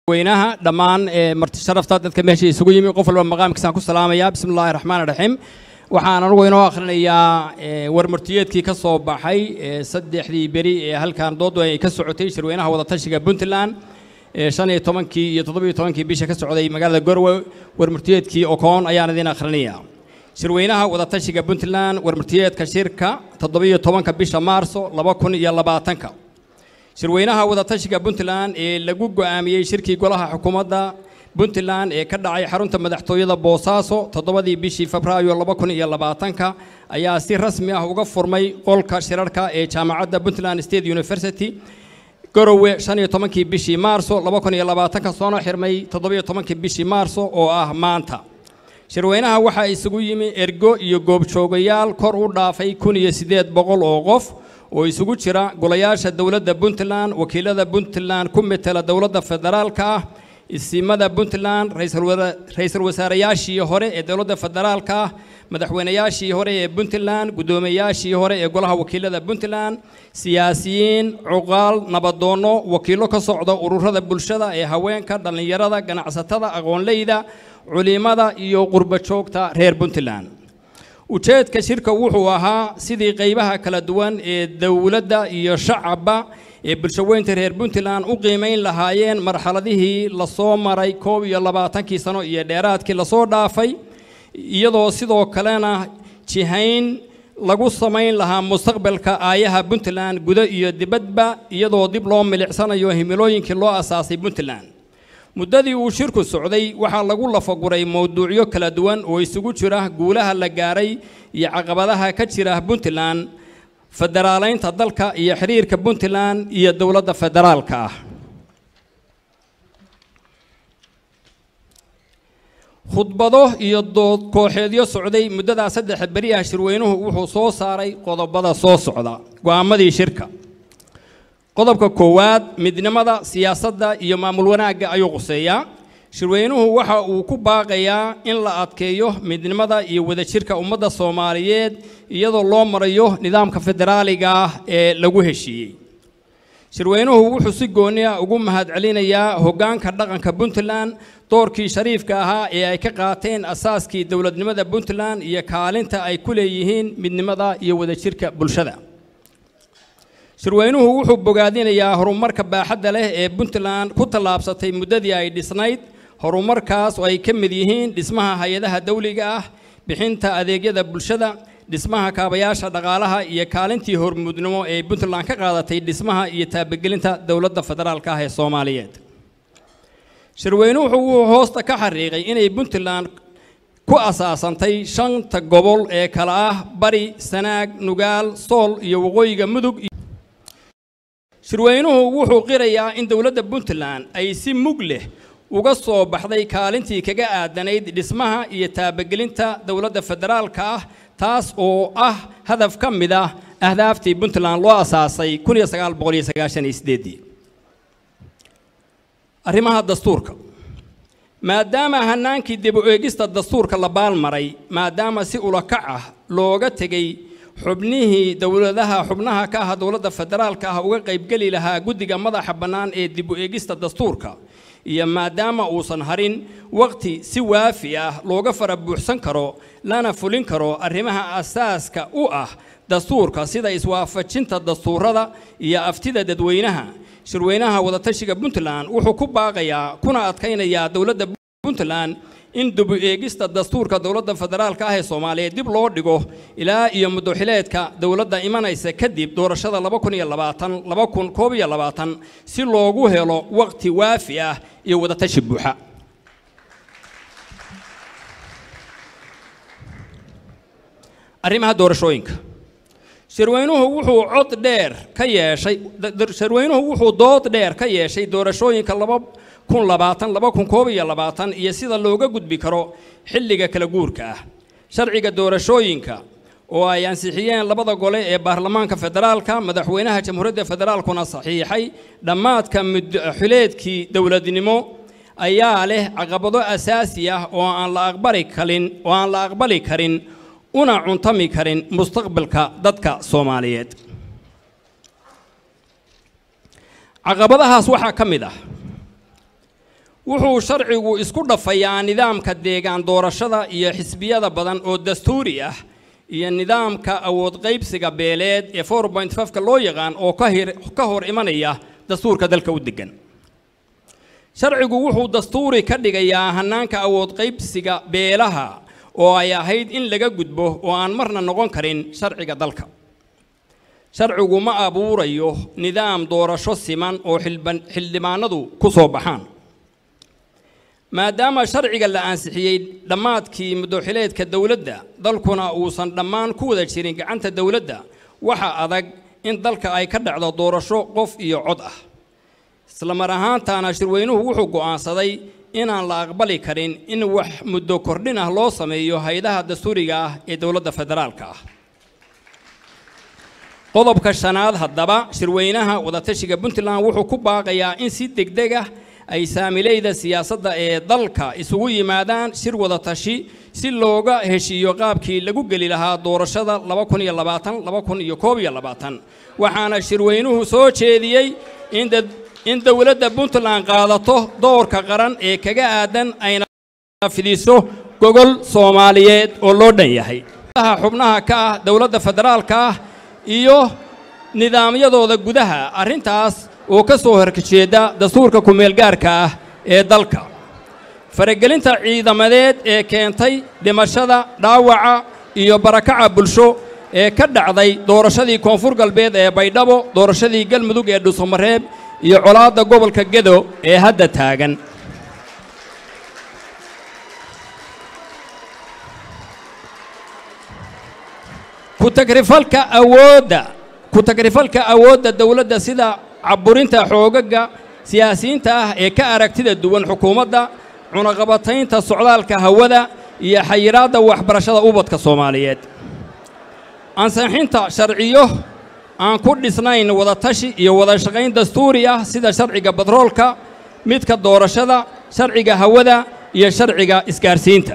weynaha dhammaan marti sharafta dadka meesha isugu yimi qof walba maqaamkiisaan ku salaamaya bismi illaahi raxmaan raxiim waxaan anugu inoo akhrinayaa warmartiyeedkii ka soo baxay saddexdii beri ee halkan doodu ay ka socotay shirweynaha wadatashiga puntland shan iyo tobankii iyo toddobiyo tobankii bisha ka socday magaalada gorwe warmartiyeedkii okoon ayaan idin akhrinayaa shirweynaha wadatashiga puntland warmartiyeedka shirka toddobiyo tobanka bisha maarso laba kun iyo labaatanka shirweynaha wadatashiga puntland ee lagu go'aamiyey shirkii golaha xukuumadda puntland ee ka dhacay xarunta madaxtooyada boosaaso toddobadii bishii febraayo laba kun iyo labaatanka ayaa si rasmi ah uga furmay qolka shirarka ee jaamacadda puntland state university garowe shan iyo tobankii bishii maarso laba kun iyo labaatanka soona xirmay toddobiyo tobankii bishii maarso oo ah maanta shirweynaha waxaa isugu yimi ergo iyo goobjoogayaal kor u dhaafay kun iyo siddeed boqol oo qof oo isugu jira golayaasha dowladda puntland wakiilada puntland ku metela dowladda federaalka ah isimada puntland ra-iisul wasaarayaashii hore ee dowladda federaalka ah madaxweynayaashii hore ee puntland guddoomiyayaashii hore ee golaha wakiilada puntland siyaasiyiin cuqaal nabadoonno wakiillo ka socda ururada bulshada ee haweenka dhallinyarada ganacsatada aqoonleyda culimada iyo qurbo joogta reer puntland ujeedka shirka wuxuu ahaa sidii qaybaha kala duwan ee dowladda iyo shacabba ee bulshaweynta reer puntland u qiimayn lahaayeen marxaladihii lasoo maray koob iyo labaatankii sano iyo dheeraadkii lasoo dhaafay iyadoo sidoo kalena jihayn lagu samayn lahaa mustaqbalka aayaha puntland gudo iyo dibadba iyadoo dib loo milicsanayo himilooyinkii loo asaasay puntland muddadii uu shirku socday waxaa lagu lafaguray mowduucyo kala duwan oo isugu jira guulaha la gaaray iyo caqabadaha ka jira puntland federaalaynta dalka iyo xiriirka puntland iyo dowladda federaalka ah khudbado iyo dood kooxeedyo socday muddadaa saddex beri ah shirweynuhu wuxuu soo saaray qodobada soo socda go'aamadii shirka qodobka koowaad midnimada siyaasadda iyo maamul wanaagga ayuu quseeyaa shirweynuhu waxa uu ku baaqayaa in la adkeeyo midnimada iyo wadajirka ummadda soomaaliyeed iyadoo loo marayo nidaamka federaaliga ah ee lagu heshiiyey shirweynuhu wuxuu si gooni ah ugu mahadcelinayaa hoggaanka dhaqanka puntland doorkii shariifka ahaa ee ay ka qaateen asaaskii dowladnimada puntland iyo kaalinta ay ku leeyihiin midnimada iyo wadajirka bulshada shirweynuhu wuxuu bogaadinayaa horumarka baaxadda leh ee puntland ku tallaabsatay muddadii ay dhisnayd horumarkaas oo ay ka mid yihiin dhismaha hay-adaha dawliga ah bixinta adeegyada bulshada dhismaha kaabayaasha dhaqaalaha iyo kaalintii hormuudnimo ee puntland ka qaadatay dhismaha iyo taabagelinta dowladda federaalka ah ee soomaaliyeed shirweynuhu wuxuu hoosta ka xariiqay inay puntland ku asaasantay shanta gobol ee kala ah bari sanaag nugaal sool iyo waqooyiga mudug shirweynuhu wuxuu qirayaa in dowladda puntland ay si mug leh uga soo baxday kaalintii kaga aadanayd dhismaha iyo taabagelinta dowladda federaalka ah taas oo ah hadaf ka mid ah ahdaaftii puntland loo asaasay arrimaha dastuurka maadaama hanaankii dib u eegista dastuurka la baalmaray maadaama si ulakac ah looga tegey xubnihii dowladaha xubnaha ka ah dowladda federaalka ah uga qaybgeli lahaa guddiga madaxa bannaan ee dib u eegista dastuurka iyo maadaama uusan harin waqti si waafi ah looga fara buuxsan karo lana fulin karo arrimaha asaaska u ah dastuurka sida iswaafajinta dastuurada iyo aftida dadweynaha shirweynaha wadatashiga puntland wuxuu ku baaqayaa kuna adkaynayaa dowladda puntland in dib u eegista dastuurka dowladda federaalka ah ee soomaaliyeed dib loo dhigo ilaa iyo muddoxileedka dowladda imanaysa kadib doorashada si loogu helo waqti waafi ah iyo wadatashi buuxa arrimaha doorashooyinka shirweynuhu wuxuu cod dheer ka yeeshay shirweynuhu wuxuu dood dheer ka yeeshay doorashooyinka kun labaatan laba kun koob iyo labaatan iyo sida looga gudbi karo xilliga kala guurka ah sharciga doorashooyinka oo ay ansixiyeen labada gole ee baarlamaanka federaalka madaxweynaha jamhuuriyadda federaalkuna saxiixay dhammaadka mudxileedkii dowladnimo ayaa leh caqabado asaasi ah oo aan la aqbali karin oo aan la aqbali karin una cuntami karin mustaqbalka dadka soomaaliyeed caqabadahaas waxaa ka mid ah wuxuu sharcigu isku dhafayaa nidaamka deegaan doorashada iyo xisbiyada badan oo dastuuri ah iyo nidaamka awood qaybsiga beeleed ee four point fiveka loo yaqaan oo ka hor imanaya dastuurka dalka u degan sharcigu wuxuu dastuuri ka dhigayaa hannaanka awood qaybsiga beelaha oo ay ahayd in laga gudbo oo aan marna noqon karin sharciga dalka sharcigu ma abuurayo nidaam doorasho siman oo xildhibaanadu ku soo baxaan maadaama sharciga la ansixiyey dhammaadkii muddoxileedka dowladda dalkuna uusan dhammaan ku wada jirin gacanta dowladda waxa adag in dalka ay ka dhacdo doorasho qof iyo cod ah isla mar ahaantaana shirweynuhu wuxuu go'aansaday inaan la aqbali karin in wax muddo kordhin ah loo sameeyo hay-adaha dastuuriga ah ee dowladda federaalka ah qodobka shanaad haddaba shirweynaha wadatashiga puntland wuxuu ku baaqayaa in si degdeg ah ay saamileyda siyaasadda ee dalka isugu yimaadaan shir wadatashi si looga heshiiyo qaabkii lagu geli lahaa doorashada waxaana shirweynuhu soo jeediyey in dowladda puntland qaadato doorka qaran ee kaga aadan ayna fidiso gogol soomaaliyeed oo loo dhan yahay xubnaha ka ah dowladda federaalka ah iyo nidaamyadooda gudaha arrintaas oo ka soo horjeeda dastuurka ku-meelgaarka ah ee dalka faragelinta ciidamadeed ee keentay dhimashada dhaawaca iyo barakaca bulsho ee ka dhacday doorashadii koonfur galbeed ee baydhabo doorashadii galmudug ee dhuusamareeb iyo colaadda gobolka gedo ee hadda taagan ku-tagrifalka awoodda ku-tagrifalka awoodda dowladda sida caburinta xoogaga siyaasiyiinta ah ee ka aragtida duwan xukuumadda cunaqabataynta socdaalka hawada iyo xayiraadda waxbarashada ubadka soomaaliyeed ansixinta sharciyo aan ku dhisnayn wadatashi iyo wada shaqayn dastuuri ah sida sharciga batroolka midka doorashada sharciga hawada iyo sharciga isgaarsiinta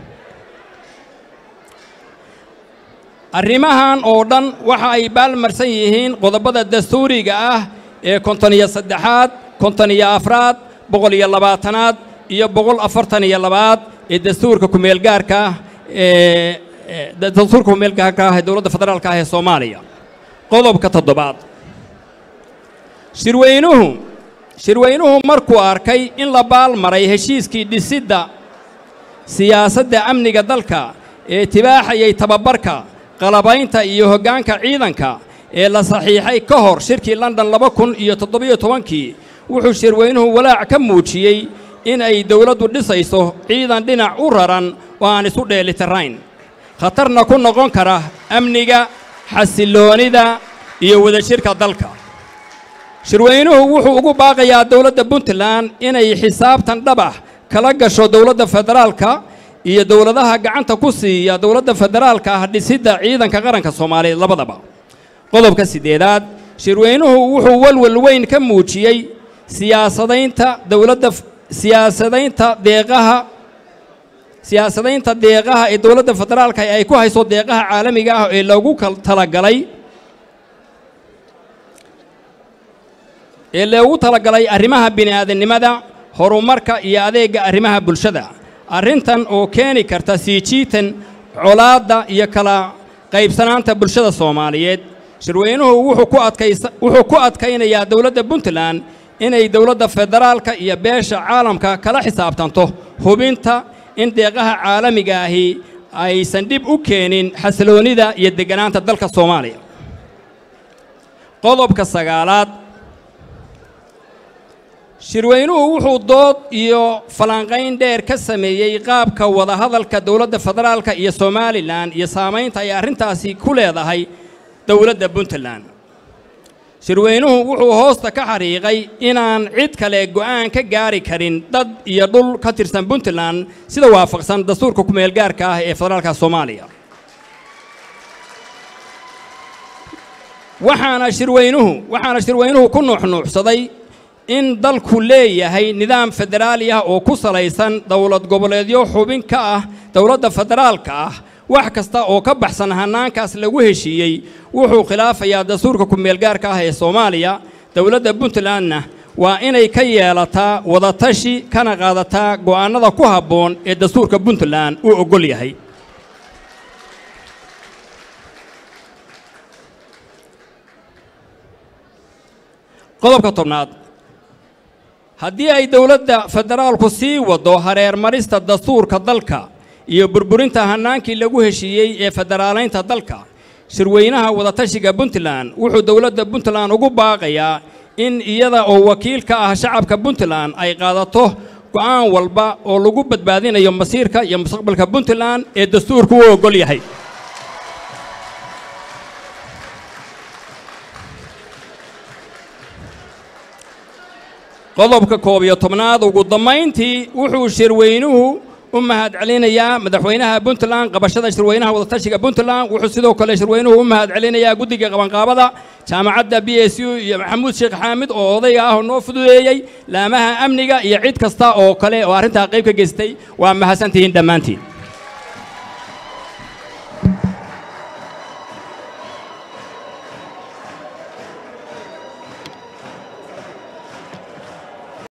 arrimahan oo dhan waxa ay baalmarsan yihiin qodobada dastuuriga ah ee konton iyo saddexaad konton iyo afraad boqol iyo labaatanaad iyo boqol afartan iyo labaad ee dastuurka kumeelgaarka ah ee dastuurka kumeelgaarka ah ee dowladda federaalka ah ee soomaaliya qodobka toddobaad shirweynuhu shirweynuhu markuu arkay in la baalmaray heshiiskii dhisidda siyaasadda amniga dalka ee tibaaxayay tababarka qalabaynta iyo hoggaanka ciidanka ee la saxiixay ka hor shirkii london laba kun iyo toddobiyo tobankii wuxuu shirweynuhu walaac ka muujiyey in ay dowladdu dhisayso ciidan dhinac u raran oo aan isu dheelitirayn khatarna ku noqon kara amniga xasilloonida iyo wadajirka dalka shirweynuhu wuxuu ugu baaqayaa dowladda puntland inay xisaabtan dhabax kala gasho dowladda federaalka iyo dowladaha gacanta ku siiya dowladda federaalka ah dhisidda ciidanka qaranka soomaaliyeed labadaba qodobka siddeedaad shirweynuhu wuxuu walwal weyn ka muujiyey siyaasadaynta dowladda siyaasadaynta deeqaha siyaasadaynta deeqaha ee dowladda federaalka ay ku hayso deeqaha caalamiga ah ee loogu talagalay ee loogu talagalay arrimaha bini'aadannimada horumarka iyo adeegga arrimaha bulshada arrintan oo keeni karta sii jiitan colaadda iyo kala qaybsanaanta bulshada soomaaliyeed shirweynuhu wuxuu ku adkaynayaa dowladda puntland inay dowladda federaalka iyo beesha caalamka kala xisaabtanto hubinta in deeqaha caalamiga ahi aysan dhib u keenin xasiloonnida iyo degganaanta dalka soomaaliya qodobka sagaalaad shirweynuhu wuxuu dood iyo falanqayn dheer ka sameeyey qaabka wadahadalka dowladda federaalka iyo somalilan iyo saamaynta ay arrintaasi ku leedahay dowladda puntland shirweynuhu wuxuu hoosta ka xariiqay inaan cid kale go'aan ka gaari karin dad iyo dhul ka tirsan puntland sida waafaqsan dastuurka ku-meelgaarka ah ee federaalka soomaaliya waxaana shirweynuhu waxaana shirweynuhu ku nuuxnuuxsaday in dalku leeyahay nidaam federaali ah oo ku salaysan dowlad goboleedyo xubin ka ah dowladda federaalka ah wax kasta oo ka baxsan hannaankaas lagu heshiiyey wuxuu khilaafayaa dastuurka ku-meelgaarka ah ee soomaaliya dowladda puntlandna waa inay ka yeelataa wadatashi kana qaadataa go'aannada ku habboon ee dastuurka puntland uu oggol yahay qodobka tobnaad haddii ay dowladda federaalku sii waddo hareermarista dastuurka dalka iyo burburinta hannaankii lagu heshiiyey ee federaalaynta dalka shirweynaha wadatashiga puntland wuxuu dowladda puntland ugu baaqayaa in iyada oo wakiil ka ah shacabka puntland ay qaadato go'aan walba oo lagu badbaadinayo masiirka iyo mustaqbalka puntland ee dastuurku u oggol yahay qodobka koob iyo tobnaad ugu dammayntii wuxuu shirweynuhu u mahad celinayaa madaxweynaha puntland qabashada shirweynaha wadatashiga puntland wuxuu sidoo kale shirweynuhu u mahad celinayaa guddiga qabanqaabada jaamacadda b s u iyo maxamuud sheekh xaamid oo odayga ah oo noo fududeeyey laamaha amniga iyo cid kasta oo kale oo arrintaa qayb ka geystay waa mahadsantihiin dhammaantiin